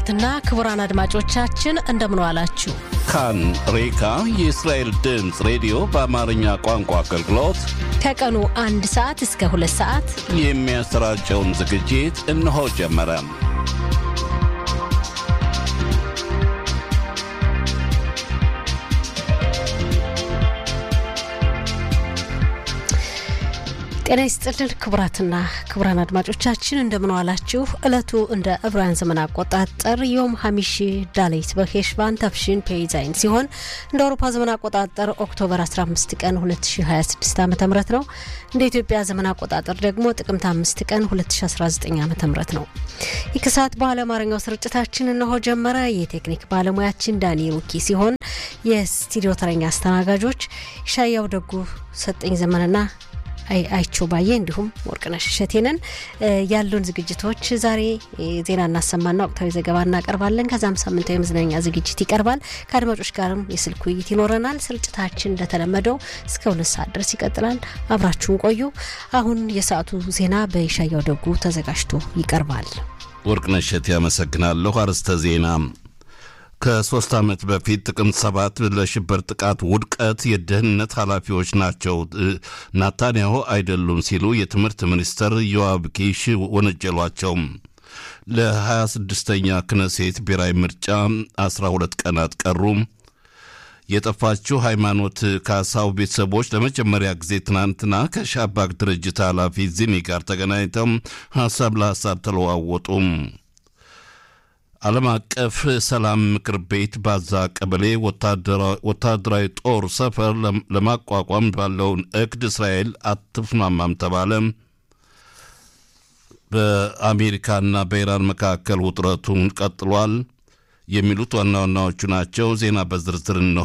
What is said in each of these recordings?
ክቡራትና ክቡራን አድማጮቻችን እንደምን ዋላችሁ። ካን ሬካ የእስራኤል ድምፅ ሬዲዮ በአማርኛ ቋንቋ አገልግሎት ከቀኑ አንድ ሰዓት እስከ ሁለት ሰዓት የሚያሰራጨውን ዝግጅት እነሆ ጀመረ። ጤና ይስጥልን ክቡራትና ክቡራን አድማጮቻችን እንደምን ዋላችሁ። ዕለቱ እንደ ዕብራውያን ዘመን አቆጣጠር ዮም ሀሚሺ ዳሌት በሄሽቫን ታፍሺን ፔይዛይን ሲሆን እንደ አውሮፓ ዘመን አቆጣጠር ኦክቶበር 15 ቀን 2026 ዓ ም ነው። እንደ ኢትዮጵያ ዘመን አቆጣጠር ደግሞ ጥቅምት 5 ቀን 2019 ዓ ም ነው። ይህ ከሰዓት በኋላ አማርኛው ስርጭታችን እነሆ ጀመረ። የቴክኒክ ባለሙያችን ዳኒ ሩኪ ሲሆን የስቱዲዮ ተረኛ አስተናጋጆች ሻያው ደጉ፣ ሰጠኝ ዘመንና አይቸው ባየ እንዲሁም ወርቅነሽ እሸቴንን ያሉን ዝግጅቶች ዛሬ ዜና እናሰማና ወቅታዊ ዘገባ እናቀርባለን። ከዛም ሳምንታዊ መዝናኛ ዝግጅት ይቀርባል። ከአድማጮች ጋርም የስልክ ውይይት ይኖረናል። ስርጭታችን እንደተለመደው እስከ ሁለት ሰዓት ድረስ ይቀጥላል። አብራችሁን ቆዩ። አሁን የሰዓቱ ዜና በይሻያው ደጉ ተዘጋጅቶ ይቀርባል። ወርቅነሽ እሸቴ ያመሰግናለሁ። አርዕስተ ዜና ከሶስት ዓመት በፊት ጥቅምት ሰባት ለሽብር ጥቃት ውድቀት የደህንነት ኃላፊዎች ናቸው ናታንያሁ አይደሉም ሲሉ የትምህርት ሚኒስተር ዮአብ ኪሽ ወነጀሏቸው። ለ26ኛ ክነሴት ብሔራዊ ምርጫ 12 ቀናት ቀሩ። የጠፋችው ሃይማኖት ካሳው ቤተሰቦች ለመጀመሪያ ጊዜ ትናንትና ከሻባክ ድርጅት ኃላፊ ዚኒ ጋር ተገናኝተው ሀሳብ ለሀሳብ ተለዋወጡ። ዓለም አቀፍ ሰላም ምክር ቤት ባዛ ቀበሌ ወታደራዊ ጦር ሰፈር ለማቋቋም ባለውን እቅድ እስራኤል አትስማማም ተባለ። በአሜሪካና በኢራን መካከል ውጥረቱን ቀጥሏል። የሚሉት ዋና ዋናዎቹ ናቸው። ዜና በዝርዝር እንሆ።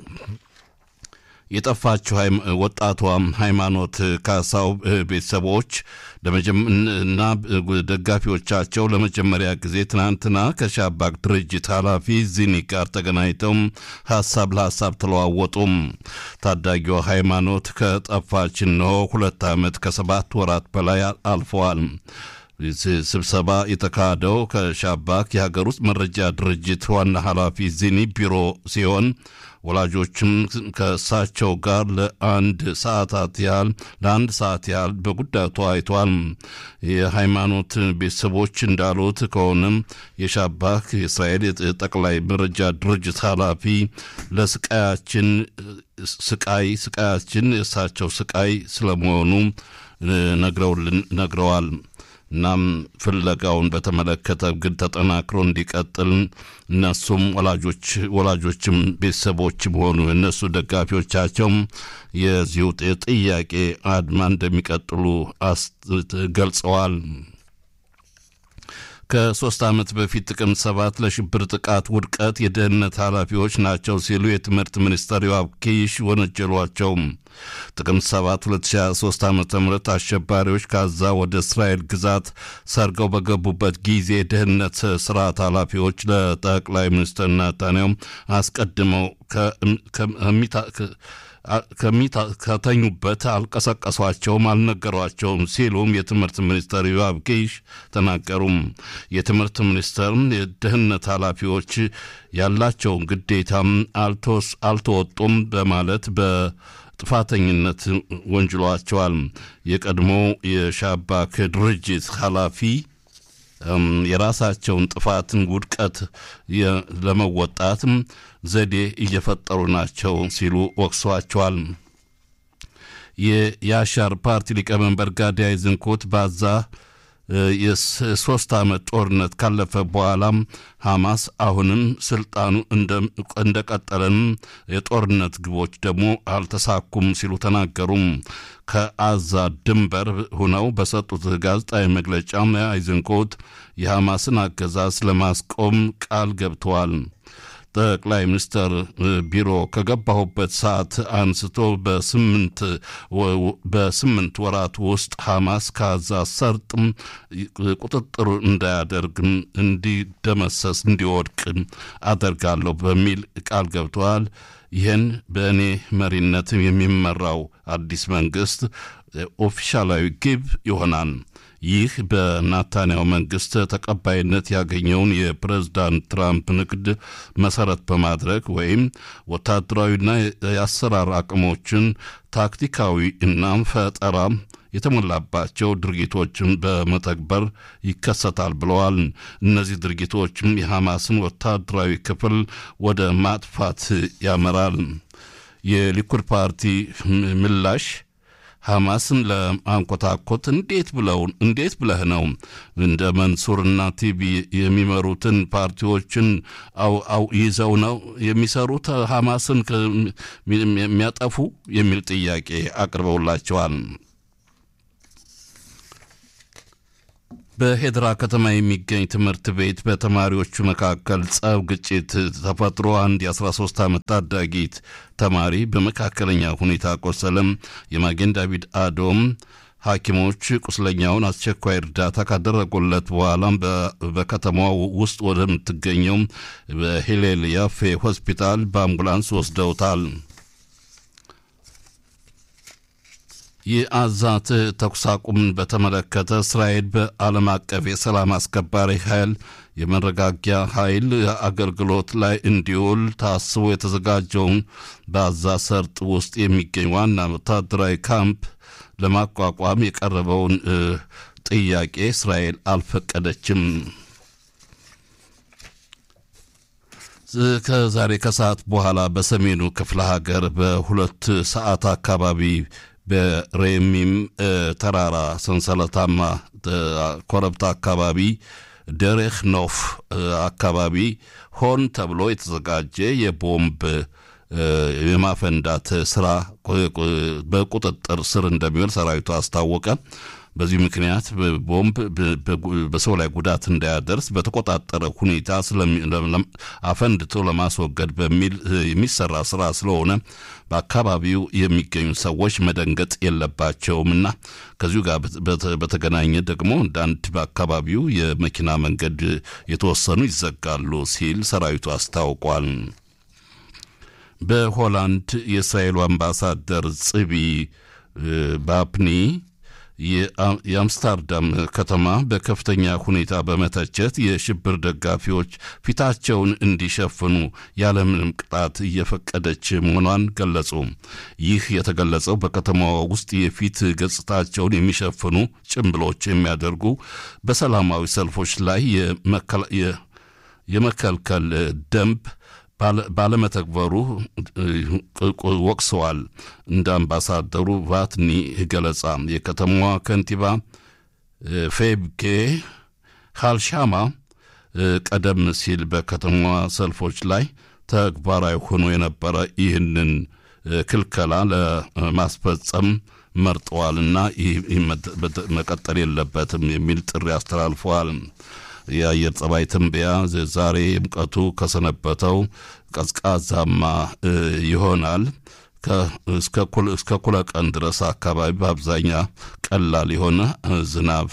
የጠፋችው ወጣቷ ሃይማኖት ካሳው ቤተሰቦች እና ደጋፊዎቻቸው ለመጀመሪያ ጊዜ ትናንትና ከሻባክ ድርጅት ኃላፊ ዚኒ ጋር ተገናኝተው ሀሳብ ለሀሳብ ተለዋወጡም። ታዳጊዋ ሃይማኖት ከጠፋች እነሆ ሁለት ዓመት ከሰባት ወራት በላይ አልፈዋል። ስብሰባ የተካሄደው ከሻባክ የሀገር ውስጥ መረጃ ድርጅት ዋና ኃላፊ ዚኒ ቢሮ ሲሆን ወላጆችም ከእሳቸው ጋር ለአንድ ሰዓታት ያህል ለአንድ ሰዓት ያህል በጉዳዩ ተወያይተዋል። የሃይማኖት ቤተሰቦች እንዳሉት ከሆነም የሻባክ የእስራኤል ጠቅላይ መረጃ ድርጅት ኃላፊ ለስቃያችን ስቃይ ስቃያችን የእሳቸው ስቃይ ስለመሆኑ ነግረዋል። እናም ፍለጋውን በተመለከተ ግን ተጠናክሮ እንዲቀጥል እነሱም ወላጆች ወላጆችም ቤተሰቦችም ሆኑ እነሱ ደጋፊዎቻቸውም የዚሁ ጥያቄ አድማ እንደሚቀጥሉ ገልጸዋል። ከሶስት ዓመት በፊት ጥቅምት ሰባት ለሽብር ጥቃት ውድቀት የደህንነት ኃላፊዎች ናቸው ሲሉ የትምህርት ሚኒስተር ዮአብ ኪሽ ወነጀሏቸው። ጥቅምት 7 2023 ዓ ም አሸባሪዎች ካዛ ወደ እስራኤል ግዛት ሰርገው በገቡበት ጊዜ የደህንነት ስርዓት ኃላፊዎች ለጠቅላይ ሚኒስትር ናታንያሁ አስቀድመው ከተኙበት አልቀሰቀሷቸውም፣ አልነገሯቸውም ሲሉም የትምህርት ሚኒስተር ዮአብ ኪሽ ተናገሩም። የትምህርት ሚኒስተር የደህንነት ኃላፊዎች ያላቸውን ግዴታም አልተወጡም በማለት በጥፋተኝነት ወንጅሏቸዋል። የቀድሞ የሻባክ ድርጅት ኃላፊ የራሳቸውን ጥፋትን ውድቀት ለመወጣት ዘዴ እየፈጠሩ ናቸው ሲሉ ወቅሷቸዋል። የያሻር ፓርቲ ሊቀመንበር ጋዲ አይዝንኮት ባዛ የሶስት ዓመት ጦርነት ካለፈ በኋላም ሐማስ አሁንም ስልጣኑ እንደቀጠለን የጦርነት ግቦች ደግሞ አልተሳኩም ሲሉ ተናገሩም። ከአዛ ድንበር ሁነው በሰጡት ጋዜጣዊ መግለጫ አይዝንኮት የሐማስን አገዛዝ ለማስቆም ቃል ገብተዋል። ጠቅላይ ሚኒስትር ቢሮ ከገባሁበት ሰዓት አንስቶ በስምንት ወራት ውስጥ ሐማስ ከጋዛ ሰርጥ ቁጥጥር እንዳያደርግም እንዲደመሰስ እንዲወድቅ አደርጋለሁ በሚል ቃል ገብተዋል። ይህን በእኔ መሪነት የሚመራው አዲስ መንግስት ኦፊሻላዊ ግብ ይሆናል። ይህ በናታንያሁ መንግስት ተቀባይነት ያገኘውን የፕሬዝዳንት ትራምፕ ንግድ መሰረት በማድረግ ወይም ወታደራዊና የአሰራር አቅሞችን ታክቲካዊ እና ፈጠራ የተሞላባቸው ድርጊቶችን በመተግበር ይከሰታል ብለዋል። እነዚህ ድርጊቶችም የሐማስን ወታደራዊ ክፍል ወደ ማጥፋት ያመራል። የሊኩድ ፓርቲ ምላሽ ሐማስን ለማንኮታኮት እንዴት ብለው እንዴት ብለህ ነው እንደ መንሱርና ቲቢ የሚመሩትን ፓርቲዎችን አው ይዘው ነው የሚሰሩት ሐማስን የሚያጠፉ የሚል ጥያቄ አቅርበውላቸዋል። በሄድራ ከተማ የሚገኝ ትምህርት ቤት በተማሪዎቹ መካከል ጸብ፣ ግጭት ተፈጥሮ አንድ የ13 ዓመት ታዳጊት ተማሪ በመካከለኛ ሁኔታ ቆሰለም። የማጌን ዳቪድ አዶም ሐኪሞች ቁስለኛውን አስቸኳይ እርዳታ ካደረጉለት በኋላም በከተማዋ ውስጥ ወደምትገኘው በሂሌል ያፌ ሆስፒታል በአምቡላንስ ወስደውታል። የአዛት ተኩስ አቁምን በተመለከተ እስራኤል በዓለም አቀፍ የሰላም አስከባሪ ኃይል የመረጋጊያ ኃይል አገልግሎት ላይ እንዲውል ታስቦ የተዘጋጀውን በአዛ ሰርጥ ውስጥ የሚገኝ ዋና ወታደራዊ ካምፕ ለማቋቋም የቀረበውን ጥያቄ እስራኤል አልፈቀደችም። ከዛሬ ከሰዓት በኋላ በሰሜኑ ክፍለ ሀገር በሁለት ሰዓት አካባቢ በሬሚም ተራራ ሰንሰለታማ ኮረብታ አካባቢ ደሬህ ኖፍ አካባቢ ሆን ተብሎ የተዘጋጀ የቦምብ የማፈንዳት ስራ በቁጥጥር ስር እንደሚውል ሰራዊቱ አስታወቀ። በዚህ ምክንያት ቦምብ በሰው ላይ ጉዳት እንዳያደርስ በተቆጣጠረ ሁኔታ አፈንድቶ ለማስወገድ በሚል የሚሰራ ስራ ስለሆነ በአካባቢው የሚገኙ ሰዎች መደንገጥ የለባቸውምና ከዚሁ ጋር በተገናኘ ደግሞ አንዳንድ በአካባቢው የመኪና መንገድ የተወሰኑ ይዘጋሉ ሲል ሰራዊቱ አስታውቋል። በሆላንድ የእስራኤሉ አምባሳደር ጽቢ ባፕኒ የአምስታርዳም ከተማ በከፍተኛ ሁኔታ በመተቸት የሽብር ደጋፊዎች ፊታቸውን እንዲሸፍኑ ያለምንም ቅጣት እየፈቀደች መሆኗን ገለጹ። ይህ የተገለጸው በከተማዋ ውስጥ የፊት ገጽታቸውን የሚሸፍኑ ጭንብሎች የሚያደርጉ በሰላማዊ ሰልፎች ላይ የመከልከል ደንብ ባለመተግበሩ ወቅሰዋል። እንደ አምባሳደሩ ቫትኒ ገለጻ የከተማዋ ከንቲባ ፌብኬ ካልሻማ ቀደም ሲል በከተማዋ ሰልፎች ላይ ተግባራዊ ሆኖ የነበረ ይህንን ክልከላ ለማስፈጸም መርጠዋልና ይህ መቀጠል የለበትም የሚል ጥሪ አስተላልፈዋል። የአየር ጸባይ ትንበያ ዛሬ ሙቀቱ ከሰነበተው ቀዝቃዛማ ይሆናል። እስከ ኩለ ቀን ድረስ አካባቢ በአብዛኛ ቀላል የሆነ ዝናብ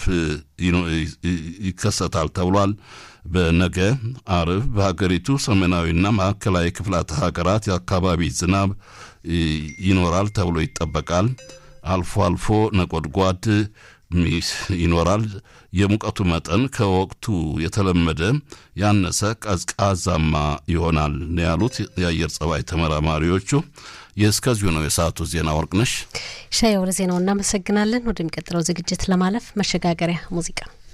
ይከሰታል ተብሏል። በነገ አርብ በሀገሪቱ ሰሜናዊና ማዕከላዊ ክፍላተ ሀገራት የአካባቢ ዝናብ ይኖራል ተብሎ ይጠበቃል። አልፎ አልፎ ነጎድጓድ ይኖራል። የሙቀቱ መጠን ከወቅቱ የተለመደ ያነሰ ቀዝቃዛማ ይሆናል ነው ያሉት የአየር ጸባይ ተመራማሪዎቹ። የእስከዚሁ ነው የሰዓቱ ዜና። ወርቅነሽ ሻይ፣ ወደ ዜናው እናመሰግናለን። ወደሚቀጥለው ዝግጅት ለማለፍ መሸጋገሪያ ሙዚቃ